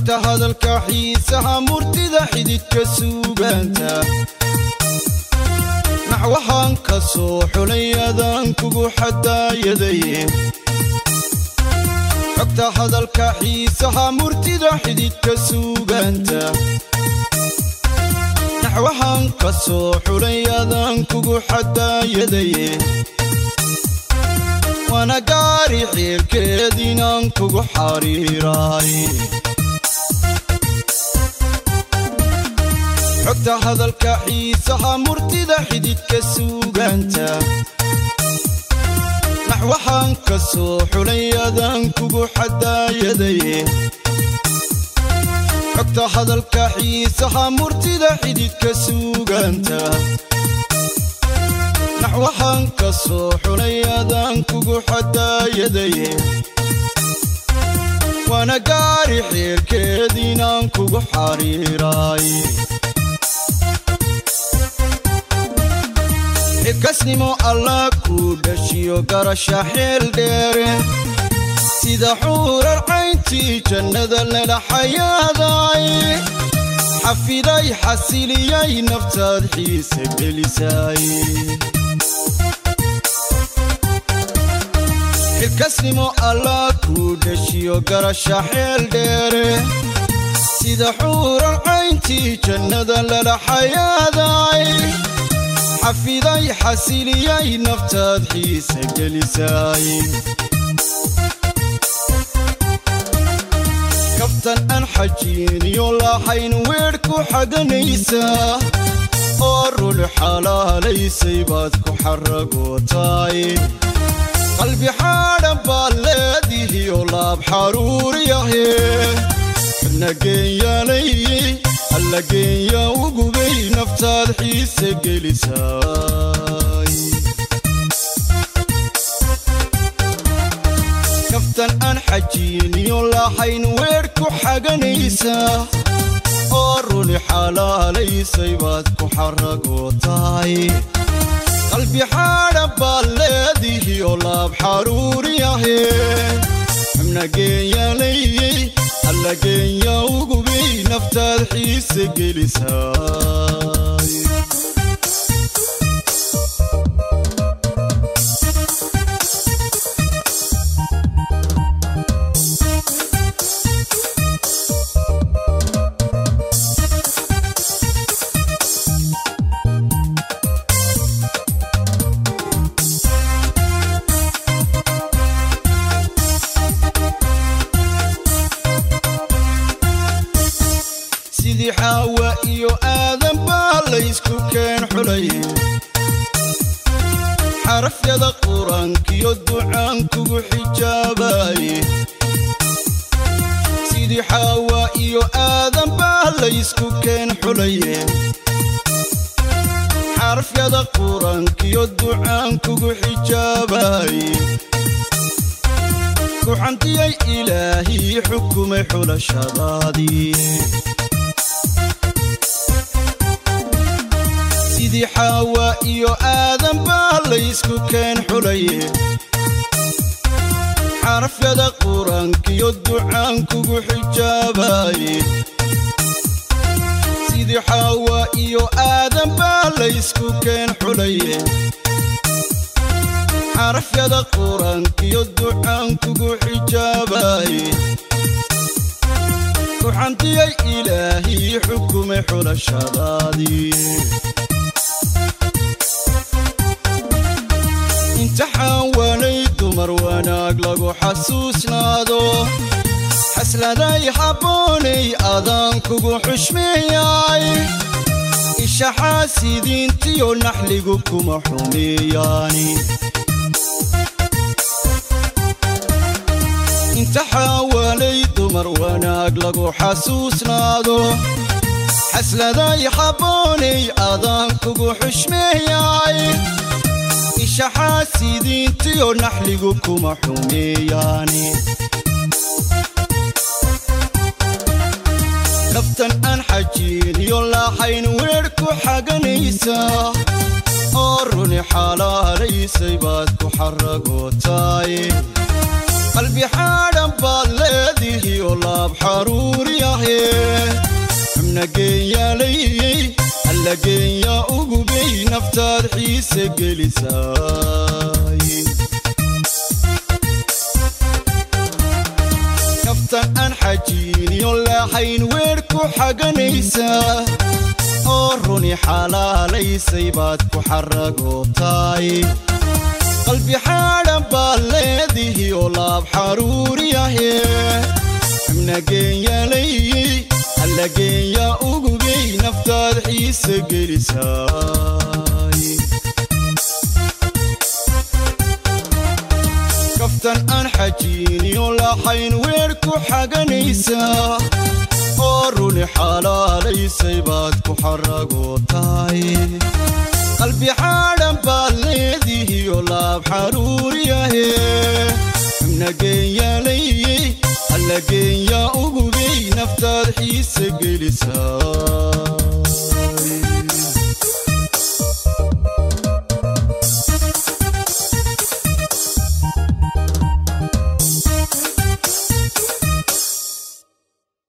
xogta hadalka xiisaha murtida xididka suugaanta naxwahaan ka soo xulay adaan kugu xadaayaday xogta hadalka xiisaha murtida xididka suugaanta naxwahaan ka soo xulay adaan kugu xadaayaday waana gaari xiilkeed inaan kugu xariiraay xogta hadalka xiisaha murtida xididka suugaanta naxwahaan ka soo xulay adaan kugu xadaayaday xogta hadalka xiisaha murtida xididka suugaanta naxwahaan ka soo xulay adaan kugu xadaayaday waana gaari xiilkeed inaan kugu xariiraay xilkasnimo allah kuu dhashiyo garasha xeel dheere sida xuurar cayntii jannada lala xayaaday xafiday xasiliyay naftaad xiise gelisay xilkasnimo allah kuu dhashiyo garasha xeel dheere sida xuurar cayntii jannada lala xayaaday xafiday xasiliyay naftaad xiise gelisay kaftan aan xajiiniyo lahayn weedh ku xaganaysaa oo rul xalaalaysay baad ku xaragootaay qalbi xaadhan baad leedihiyo laab xaruuriyahe nageenyaalay alla geenya ugubay naftaad xiise gelisay kaftan aan xajiiniyo lahayn weedh ku xaganaysaa oo ruli xalaalaysay baad ku xaragootaay qalbi xaadhan baad leedihiyo laab xaruuriyahe xubnageenyaalayey alla geenya ugubay naftaad xiise gelisay sidii xaawa iyo aadan baa laysku keen xulay xarafyada qur-aankiyo ducaan kugu xijaabaye sidii xaawa iyo aadan baa laysku keen xulaye xarafyada qur-aankiyo ducaan kugu xijaabaye kuxantiyay ilaahii xukumay xulashadaadii sidii xaawa iyo aadan baa laysku keen xulaye xarafyada qur-aankiyo ducaan kugu xijaabaye sidii xaawa iyo aadan baa laysku keen xulaye xarafyada qur-aankiyo ducaan kugu xijaabaye kuxantiyay ilaahii xukumay xulashadaadii imtixaan waanay dumar wanaag lagu xasuusnaado xasladay habboonay adaan kugu xushmeeyay isha xaasidiintiyo naxligu kuma xumeeyaani imtixaan waanay dumar wanaag lagu xasuusnaado xasladay habboonay adaan kugu xushmeeyay isha xaasidiintiyo naxligu kuma xumeeyaani kaftan aan xajiiniyo lahayn weedh ku xaganaysaa oo runi xalaalaysay baad ku xaragootaay qalbi xaadhan baad leedihiyo laab xaruuriya xaruuriyahe xubna geenyaalayey alla geenya ugubay naftaad xiise gelisaay naftan aan xajiiniyo laaxayn weer ku xaganaysaa oo runi xalaalaysay baad ku xaragootaay qalbi xaadhan baad leedihi oo laab xaruuriyahe xubna geenyaalayey alla geenya ugubay naftaad xiise gelisaay kaftan aan xajiiniyo laaxayn weer ku xaganaysaa oo runi xalaalaysay baad ku xaragootaay qalbi xaadhan baad leedihiyo laab xaruuriyahe xubna geenyaalayey alla geenya ugubay naftaad xiise gelisaa